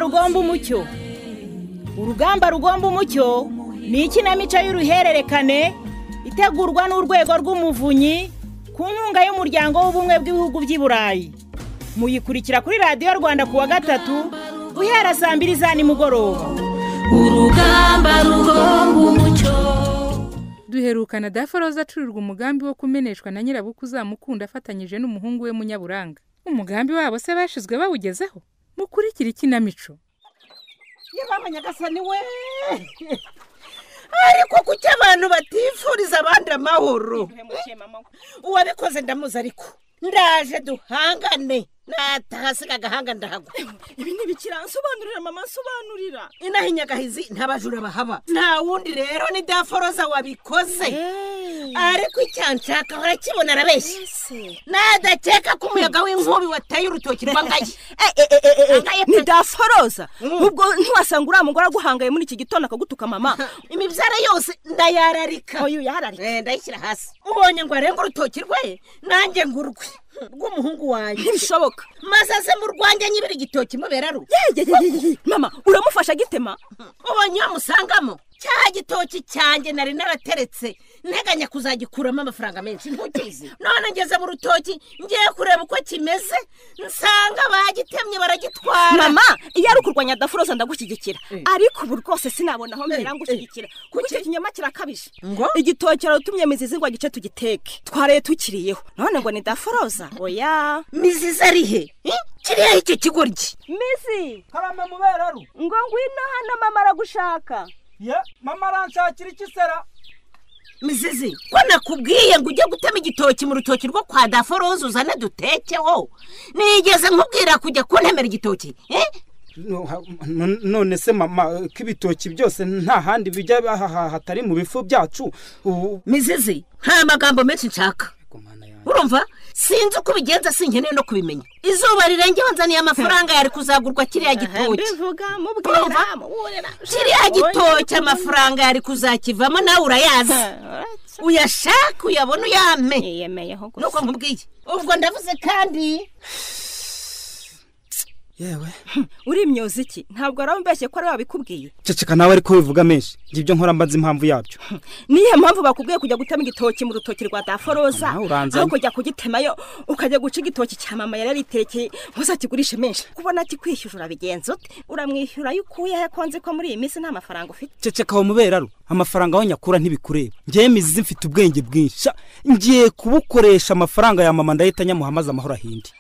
rugomba umucyo urugamba rugomba umucyo ni ikinamico y'uruhererekane itegurwa n'urwego rw'umuvunyi ku nkunga y'umuryango w'ubumwe bw'ibihugu by'i burayi muyikurikira kuri radiyo rwanda ku wa gatatu guhera saa mbiri za nimugoroba urugamba rugomba umucyo duherukana daforoza acururirwa umugambi wo kumeneshwa na nyirabukwe uzamukunda afatanyije n'umuhungu we munyaburanga umugambi wabo se bashyizwe bawugezeho mukurikire ikinamico yewe nyagasani we ariko kuki abantu batifuriza abandi amahoro uwabikoze ndamuzi ariko ndaje duhangane natahasiga agahanga ndahagwa ibi ni bikiransobanurira mama nsobanurira inaha inyagahizi nta bajura bahaba nta wundi rero ni daforoza wabikoze ariko icyanshaka urakibona arabeshya nadakeka ko umuyaga w'inkubi wateye urutoki rwa ngaye ni daforoza ubwo ntiwasanga uriya mugore aguhangaye muri iki gitondo akagutuka mama imibyara yose ndayararika oyu yararika Eh, ndayishyira hasi ubonye ngo arenge urutoki rwe nanjye ngo urwe rw'umuhungu wanjye ntibishoboka maze aze mu rwanjye nyibira igitoki mubera rubi Yeyeyeyeye, mama uramufasha gitema ubonye iyo musangamo cya gitoki cyanjye nari narateretse nteganya kuzagikuramo amafaranga menshi ntukizi none ngeze mu rutoki ngiye kureba uko kimeze nsanga bagitemye baragitwara mama iyo ari ukurwanya daforoza ndagushyigikira ariko ubu rwose sinabona aho mbera ngushyigikira kuko icyo kinyama kirakabije Ngo? igitoki aratumye mizizi ngo agice tugiteke twaraye tukiriyeho none ngo ni daforoza oya mizizi ari he Eh? kiriya icyo kigoryi mizi karame muberaru ngo ngwino hano mama aragushaka ye mama aranshakira iki sera mizizi ko nakubwiye ngo ujye gutema igitoki mu rutoki rwo kwa daforoza uzane dutekeho nigeze nkubwira kujya kuntemera igitoki eh? none se mama ko ibitoki byose nta handi bijya aha hatari mu bifu byacu ubu mizizi nta magambo menshi nshaka urumva sinzi uko ubigenza sinkeneye no kubimenya izuba rirengeho nzaniye amafaranga yari kuzagurwa kiriya gitoki bivuga Urumva? mubwira mubwira kiriya gitoki amafaranga yari kuzakivamo nawe urayazi uyashake uyabona uyame yiyemeyeho nuko nkubwiye ubwo ndavuze kandi yewe uri imyozi iki ntabwo arambeshye ko ari wabikubwiye ceceka nawe ariko wivuga menshi njye ibyo nkora mbaza impamvu yabyo niyo mpamvu bakubwiye kujya gutema igitoki mu rutoki rwa daforoza Nawe uranzanye. aho kujya kugitemayo ukajya guca igitoki cya mama yari yariterekeye ntuzakigurishe menshi kubona kikwishyura urabigenza ute uramwishyura ayo ukuye he ko nzi ko muri iyi minsi nta mafaranga ufite ceceka aho muberaru amafaranga aho nyakura ntibikureba ngewe mizizi mfite ubwenge bwinshi Sha, ngiye kubukoresha amafaranga ya mama ndahita nyamuhamaze amahoro ahindi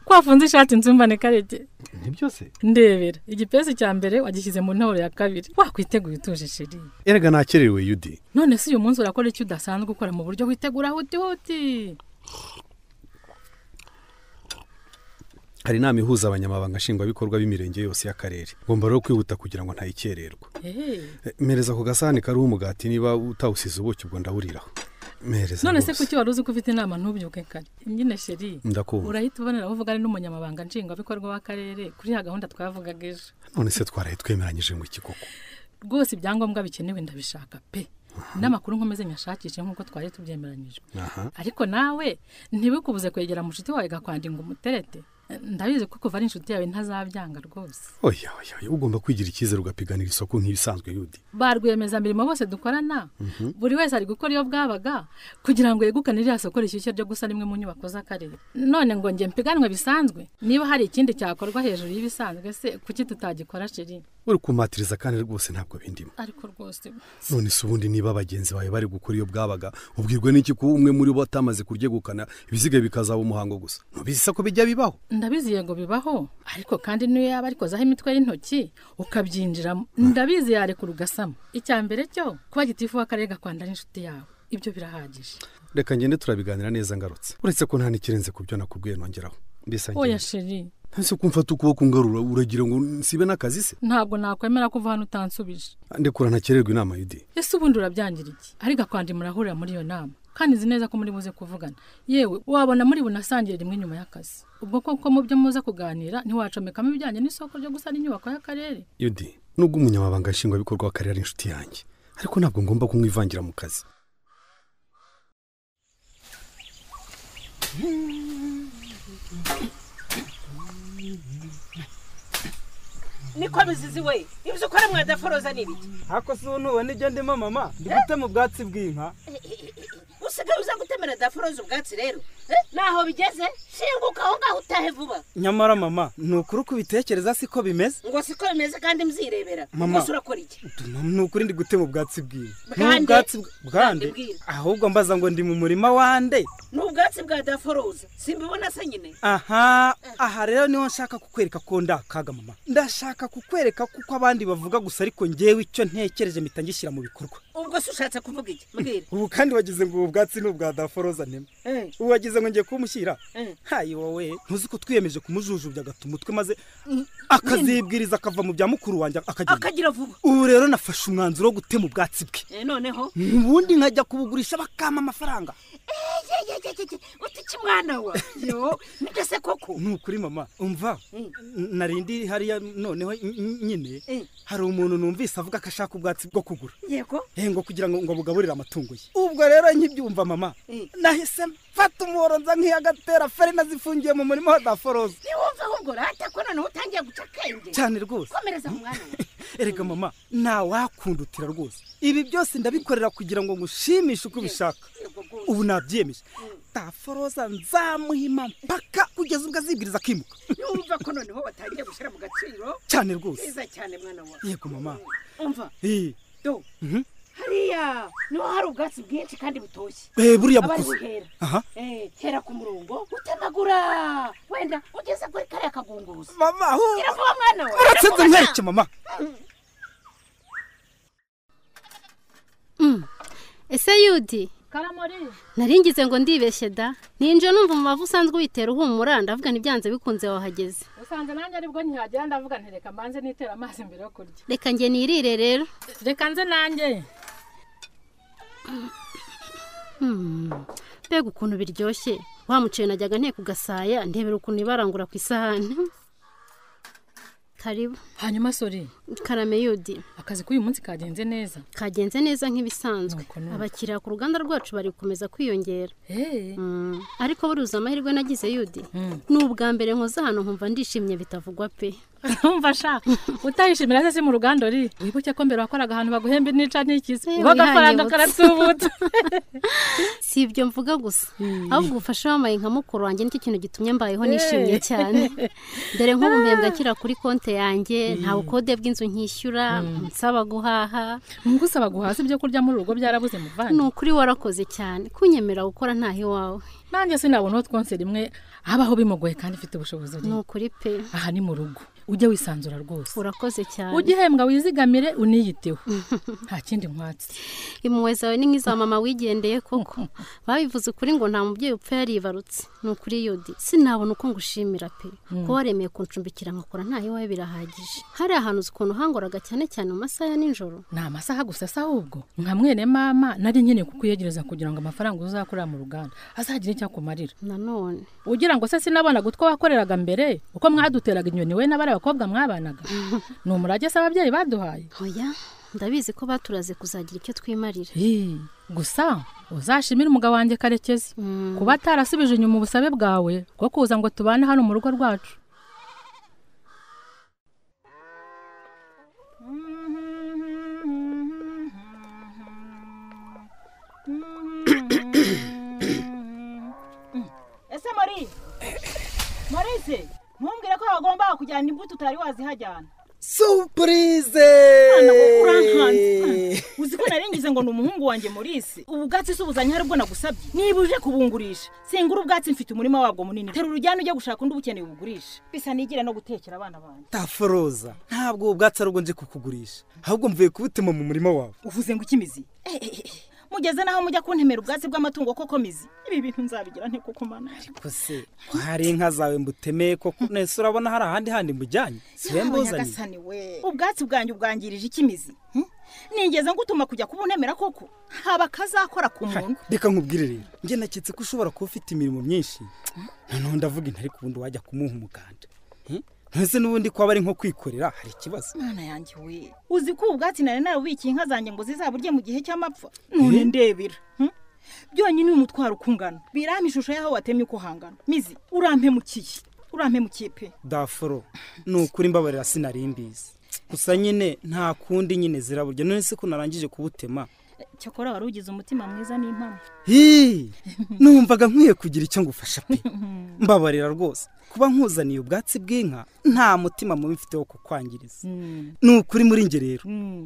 kwafunze ishati nzumbane karege nibyo se ndebera igipesi cya mbere wagishyize mu ntore ya kabiri wakwiteguye utuje sheri erega nakerewe yudi none se uyu munsi urakora icyo udasanzwe ukora mu buryo witegura huti huti hari inama ihuza abanyamabanga nshingwabikorwa b'imirenge yose y'akarere ngomba rero kwihuta kugira ngo ntayikererwa Eh, Eh, mereza ku gasahani kariho umugati niba utawusize ubuki ubwo ndawuriraho mereza none se rwose. kuki wari uzi ko ufite inama ntubyuke kare nyine sheri ndakubona urahita uboneraho uvugane n'umunyamabanga nshingwabikorwa w'akarere kuri ya gahunda twavugaga ejo none se twaraye twemeranyije mu ikikoko rwose ibyangombwa bikenewe ndabishaka pe n'amakuru nkomeze nyashakishe nk'uko twari tubyemeranyije aha ariko nawe ntibikubuze kwegera mushuti wawe gakwandinga umuterete ndabizi ko kuva ari inshuti yawe ntazabyanga rwose oya oya oya, ugomba kwigira icyizere ugapiganira isoko nk'ibisanzwe yudi ba rwiyemezamirimo bose dukorana buri wese ari gukora iyo bwabaga kugira ngo yegukane ririya soko rishyushye ryo gusa rimwe mu nyubako z'akarere none ngo njye mpiganwe bisanzwe niba hari ikindi cyakorwa hejuru y'ibisanzwe se kuki tutagikora sheri uri kumatiriza kandi rwose ntabwo bindimo ariko rwose none se ubundi niba bagenzi bawe bari gukora iyo bwabaga ubwirwe n'iki kuba umwe muri bo atamaze kuryegukana ibisigaye bikazaba umuhango gusa ntubizi ko bijya bibaho ndabizi yego bibaho ariko kandi niyo yaba arikozaho imitwe y'intoki ukabyinjiramo ndabizi yarekura ugasama icya mbere cyo kuba gitifu w'akarere gakwanda n'inshuti yawe ibyo birahagije reka ngende turabiganira neza ngarutse uretse ko nta n'ikirenze ku byo nakubwiye nongeraho mbese oya sheri ntese ko mfata ukuboko ngarura uragira ngo nsibe n'akazi se ntabwo nakwemera kuva hano utansubije ndekura ntakererwa inama yudi ese ubundi urabyangira iki ariko akwandi murahurira muri iyo nama kandi nzi neza ko muri buze kuvugana yewe wabona muri bunasangire rimwe nyuma y'akazi ubwo koko mu byo muza kuganira ntiwacomekamo ibijyanye n'isoko ryo gusana inyubako y'akarere yudi nubwo umunyamabanga nshingwabikorwa w'akarere ari inshuti yanjye ariko ntabwo ngomba kumwivangira mu kazi niko bizizi we ibyo ukora mwadaforoza ni ibiki ariko si ubu ntubona ibyo ndimo mama ndi gutema ubwatsi bw'inka usigaye uza gutemera daforoza ubwatsi rero naho bigeze shinguka aho ngaho utahe vuba nyamara mama ni ukuri uko ubitekereza siko bimeze ngo siko bimeze kandi mzirebera Mama. gusa urakora iki ni ukuri ndi gutema ubwatsi bw'inka Bwande? Ni ubwatsi Bwande bw- bwande bw'inka. ahubwo mbaza ngo ndi mu murima wande ni ubwatsi bwa daforoza simbibona se nyine aha aha rero niho nshaka kukwereka ko ndakaga mama ndashaka kukwereka kuko abandi bavuga gusa ariko ngewe icyo ntekereje mpita ngishyira mu bikorwa ubwo se ushatse kuvuga iki mbwira ubu kandi wagize ngo ubu bwatsi ni ubwa daforoza ntema Eh. ubu wagize ngo ngiye kumushyira Eh. hayi wowe ntuzi ko twiyemeje kumujujubya agata umutwe maze akazibwiriza akava mu bya mukuru wanjye akagenda akagira vuba ubu rero nafashe umwanzuro wo gutema ubwatsi bwe Eh, noneho ubundi nkajya kubugurisha bakampa amafaranga utiki mwana wa yo nibyo se koko ni ukuri mama umva n- narindi hariya noneho n- n- nyine Mm. hari umuntu numvise avuga ko ashaka ubwatsi bwo kugura yego Eh, ngo kugira ngo ngo bugaburire amatungo ye ubwo rero nkibyumva mama Mm. nahise mfata umuhoro nza nk'iyagatera ferina zifungiye mu murima wa daforoza ntiwumva ahubwo rata ko noneho utangiye guca akenge cyane rwose komereza mu mwana wawe erega mama ntawakundutira rwose ibi byose ndabikorera kugira ngo ngushimishe uko ubishaka Yego rwose. ubu nabyemeje daforoza nzamuhima mpaka kugeza ubwo azibwiriza akimuka ntiwumva ko noneho watangiye gushyira mu gaciro cyane rwose neza cyane mwana wawe yego mama umva Eh, do Mhm. hariya niho hari ubwatsi bwinshi kandi butoshye eh, buriya abari bukuze buhera aha Eh, hera ku murongo utemagura wenda ugeze kuri kariya kagunguzi mama hu- gira vuba mwana wawe uratsinze nkwereke mama ese yudi karamori naringize ngo ndibeshye da ninjira numva umubavu usanzwe uyitera uhumura ndavuga ntibyanze bikunze wahageze usanze nanjye aribwo ntihagera ndavuga nti reka mbanze nitera amazi mbere yo kurya reka njye nirire rero reka nze nanjye Hmm, mbega ukuntu biryoshye wa muceri najyaga nteka ugasaya ndebera ukuntu ibarangura ku isahani karibu hanyuma sori karame yudi akazi k'uyu munsi kagenze neza kagenze neza nk'ibisanzwe Nuko, nuko. abakiriya ku ruganda rwacu bari gukomeza kwiyongera eee Mm, ariko buruza amahirwe nagize yudi Mm. ni ubwa mbere nkoze hano nkumva ndishimye bitavugwa pe wumva sha utayishimira se si mu ruganda uri wibuke ko mbere wakoraga ahantu baguhemba nica n'ikizi Eh, uba agafaranga wihanye karatubuta si ibyo mvuga gusa ahubwo ubufasha wamaye nka mukuru wanjye nicyo kintu gitumye mbayeho nishimye cyane dore nk'ubuhembwa akira kuri konti yanjye nta bukode bw'inzu nkishyura nsaba guhaha ngusaba guhaza ibyo kurya muri urugo byarabuze ni muvanga ukuri warakoze cyane kunyemera gukora ntaho iwawe nanjye sinabona aho twonse rimwe habaho bimugoye kandi ufite ubushobozi ni buriho. ukuri pe aha ni mu rugo ujye wisanzura rwose urakoze cyane ujye uhembwa wizigamire uniyiteho nta kindi nkwatsi impuhwe zawe ni nk'iza mama wigendeye koko babivuze ukuri ngo nta mubyeyi upfa yaribarutse ni ukuri yodi sinabona uko ngushimira pe kuba waremeye kuncumbikira nkakora ntaho iwawe birahagije hari ahantu uzi ukuntu hangoraga cyane cyane mu masaha ya nijoro ni amasaha gusa se ahubwo nka mwene mama nari nkeneye kukuyegereza kugira ngo amafaranga uzakorera mu ruganda azagire icyo akumarira nanone ugira ngo se sinabonaga utwo wakoreraga mbere uko mwaduteraga inyoni we n'abari abakobwa mwabanaga ni umurage se ababyeyi baduhaye hoya ndabizi ko baturaze kuzagira icyo twimarira Ii, gusa uzashimire umugabo wanjye karekezi kuba atarasubije inyuma ubusabe bwawe bwo kuza ngo tubane hano mu rugo rwacu ese maurice maurice ntumbwire ko wagombaga kujyana imbuto utari wazihajyana supurize Mwana we, urankanze, mwana. uzi ko naringize ngo ni umuhungu wanjye maurice ubu bwatsi si ubuzanye hari ubwo nagusabye niba uje kubungurisha singura ubwatsi mfite umurima wabwo munini terura ujyane ujye gushaka undi ubukeneye ubugurishe bisa nigire no gutekera abana banjye daforoza ntabwo ubu bwatsi ari ubwo nje kukugurisha ahubwo mvuye kubutema mu murima wawe uvuze ngo ikimizi mugeze naho mujya kuntemera ubwatsi bw'amatungo koko mizi ibi bintu nzabigira nte koko mana kose ko hari inka zawe mbutemeye koko nese urabona hari ahandi handi mujyanye siwe mbuzanye nyagasani we ubwatsi bwanjye ubwangirije ikimizi hmm? nigeze ngutuma kujya kubuntemera koko haba akazakora ku muntu reka nkubwire rero njye naketse ko ushobora kuba ufite imirimo myinshi noneho ndavuga intari ku wundi wajya kumuha umuganda Hmm? ntese n'ubundi kwaba ari nko kwikorera hari ikibazo mwana yanjye we uzi ko ubu bwatsi nari narabubikiye inka zanjye ngo zizaburye mu gihe cy'amapfa none ndebera hmm? byonyine uyu mutwaro uko ungana birampa ishusho y'aho watemye uko hangana mizi urampemukiye urampemukiye pe daforo ni ukuri mbabarira sinari mbizi gusa nyine nta kundi nyine ziraburya none se ko narangije kubutema cyakora wari ugize umutima mwiza n'impamo hii numvaga nkwiye kugira icyo ngufasha pe mbabarira rwose kuba nkuzaniye ubwatsi bw'inka nta mutima mubi mfite wo kukwangiriza ni ukuri muri nge rero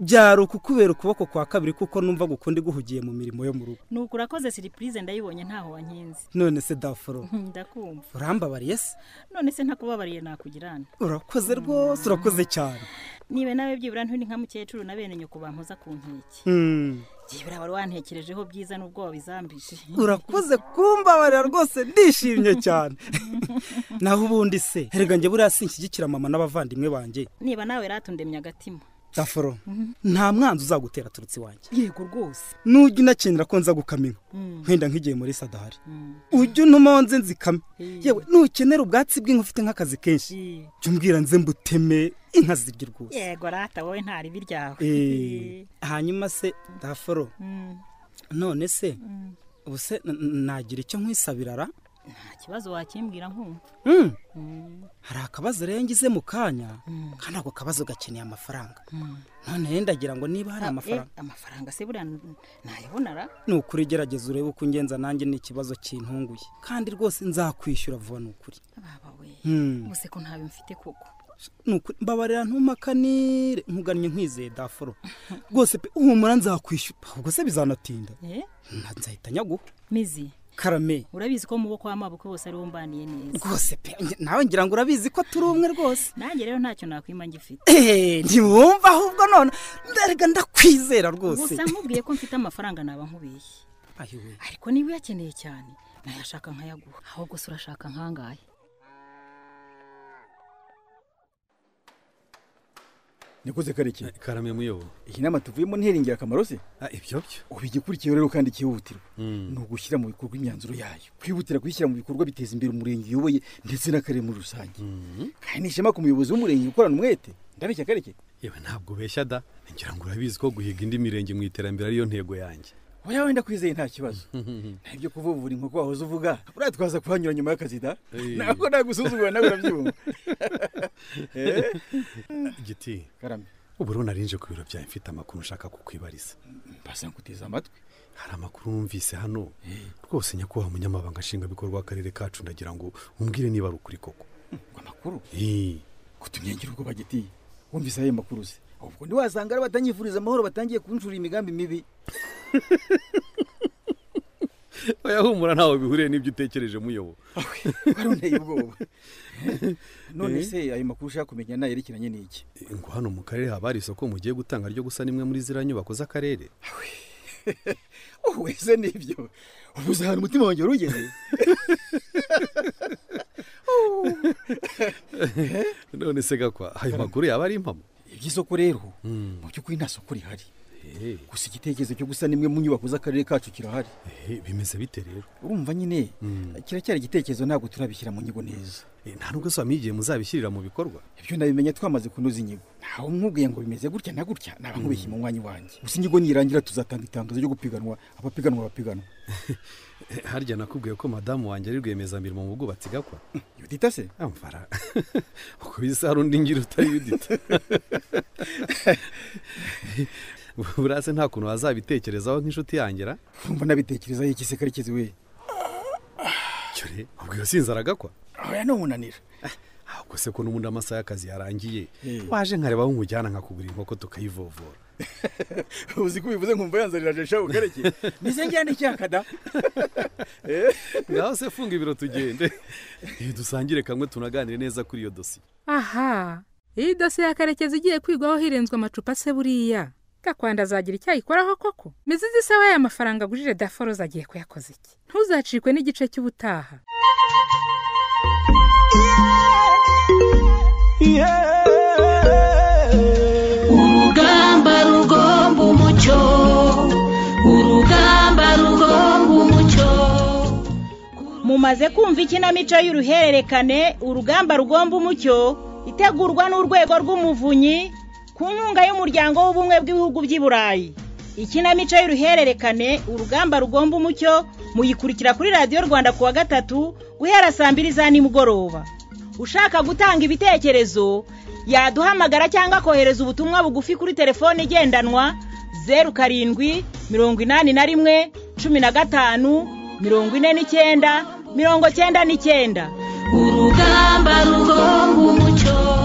byari ukukubera ukuboko kwa kabiri kuko numva gukunda iguhugiye mu mirimo yo mu rugo ni uku urakoze siripurize ndayibonye ntaho wankinze none se daforo ndakumva urambabariye se none se ntakubabariye nakugirana urakoze rwose urakoze cyane niba nawe byibura nturi nka mukecuru na bene nyoko bampoza ku nkeke Hmm. byibura wari wantekerejeho byiza n'ubwoba bizambije urakoze kumbabarira rwose ndishimye cyane naho ubundi se herega njye buriya sinshyigikira mama n'abavandimwe banjye niba nawe ratundemye agatima daforo nta mwanzi uzagutera aturutse iwanjye yego rwose nujya unakenera ko nza gukama inka wenda nk'igihe muri sadahari ujya unuma nze nzikame yewe nukenera ubwatsi bw'inka ufite nk'akazi kenshi jya umbwira nze mbuteme inka zirya rwose yego rata wowe nta ribi ryawe Eh, hanyuma se daforo none se ubu se n- n- nagira icyo nkwisabirara nta kibazo wakimbwira nkumva hari akabazo rero ngize mu kanya kandi ako kabazo gakeneye amafaranga none rero ndagira ngo niba hari Ah, eh, amafaranga amafaranga se buriya n- nayabona ra ni ukuri gerageza urebe uko ungenza nanjye ni ikibazo kintunguye kandi rwose nzakwishyura vuba ni ukuri baba we Hmm. ubuse ko ntabe mfite koko Ni ukuri- mbabarira ntumakanire nkugannye nkwizeye dafuro rwose pe uhumura nzakwishyura ubwo se bizanatinda Eh, Nta- nzahita nyaguha mizi karame urabizi ko mu boko w'amaboko bose ariwo mbaniye neza rwose pe nge- nawe ngira ngo urabizi ko turi umwe rwose nanjye rero ntacyo nakwima ngifite Eh, ntiwumva ahubwo none ndarega ndakwizera rwose gusa nkubwiye ko mfite amafaranga naba nkubeshye ayiwe ariko niba uyakeneye cyane nayashaka nkayaguha ahubwo se urashaka nkangahe nikoze kareke karame muyoboro iyi nama tuvuyemo ntihera ingirakamaro se Ah, ibyo byo ubu igikurikiyeho rero kandi cyihutirwa Mm. ni ugushyira mu bikorwa imyanzuro yayo kwihutira kuyishyira mu bikorwa biteza imbere umurenge uyoboye ndetse n'akarere muri rusange kandi ni ishema ku muyobozi w'umurenge gukorana umwete ndabeshya kareke yewe ntabwo ubeshya da ngira ngo urabizi ko guhiga indi mirenge mu iterambere ariyo ntego yanjye oya wenda kwizeye nta kibazo nta ibyo kuvuvura inkoko wahoze uvuga uratwaza kuhanyura nyuma y'akazi da Eh. ntabwo nagusuzugura nawe urabyumva Eh, giti karame ubu rero narinje ku biro byawe mfite amakuru nshaka kukwibariza mbasa nkuteze amatwi hari amakuru wumvise hano rwose nyakubahwa umunyamabanga nshingwabikorwa w'akarere kacu ndagira ngo umbwire niba ari ukuri koko ngo amakuru Eh, kutumyangira ubwo bagitiye wumvise ayo makuru se ubwo ntiwasanga ari abatanyifuriza amahoro batangiye kunshura imigambi mibi oya humura ntawe bihuriye n'ibyo utekereje muyobo warunteye ubwoba none se ayo makuru ushaka kumenya nayerekeranye n'iki Eh, ngo hano mu karere haba hari isoko mugiye gutanga ryo gusa n'imwe muri ziriya nyubako z'akarere uwese n'ibyo ubu uzi ahantu umutima wanjye wari ugeze none se gakwa ayo makuru yaba ari impamo iby'isoko rero mu by'ukuri nta soko rihari Eh, gusa igitekerezo cyo gusa n'imwe mu nyubako z'akarere kacu kirahari eh, bimeze bite rero urumva nyine kiracyari igitekerezo ntabwo turabishyira mu nyigo neza Eh, nta nubwo se wamenya igihe muzabishyirira mu bikorwa ibyo nabimenye twamaze kunoza inyigo ntawe umwubwiye ngo bimeze gutya na gutya naba nkubeshye mu mwanya wanjye gusa inyigo nirangira tuzatanga itangazo ryo gupiganwa abapiganwa bapiganwa Eh, harya nakubwiye ko madamu wanjye ari rwiyemezamirimo mu bwubatsi gakwa yudita se amfara uko bisa hari undi ngira utari yudita buriya se nta kuntu wazabitekerezaho nk'inshuti yangira urumva nabitekerezaho iki se karekezi we cyore ubwo iyo sinzi aragakwa oya ntumunanira ahubwo se ko n'ubundi amasaha y'akazi yarangiye Eh. waje nkareba aho umujyana nkakugura inkoko tukayivovora uzi ko ubivuze nkumva yanzaniraje shabu kareke meze njyane icyakada ngaho se funga ibiro tugende Eh, dusangire kamwe tunaganire neza kuri iyo dosiye aha iyi dosiye ya karekezi igiye kwigwaho hirenzwe amacupa se buriya gakwanda azagira icyo ayikoraho koko mizi izi sawa y'aya mafaranga agujije daforoza agiye kuyakoza iki ntuzacikwe n'igice cy'ubutaha urugamba rugomba umucyo urugamba rugomba umucyo mumaze kumva ikinamico y'uruhererekane urugamba rugomba umucyo itegurwa n'urwego rw'umuvunyi ku nkunga y'umuryango w'ubumwe bw'ibihugu by'i burayi ikinamico y'uruhererekane urugamba rugomba umucyo muyikurikira kuri radiyo rwanda ku wa gatatu guhera saa mbiri za nimugoroba ushaka gutanga ibitekerezo yaduhamagara cyangwa akohereza ubutumwa bugufi kuri telefone igendanwa zeru karindwi mirongo inani na rimwe cumi na gatanu mirongo ine n'icyenda mirongo cyenda n'icyenda urugamba rugomba umucyo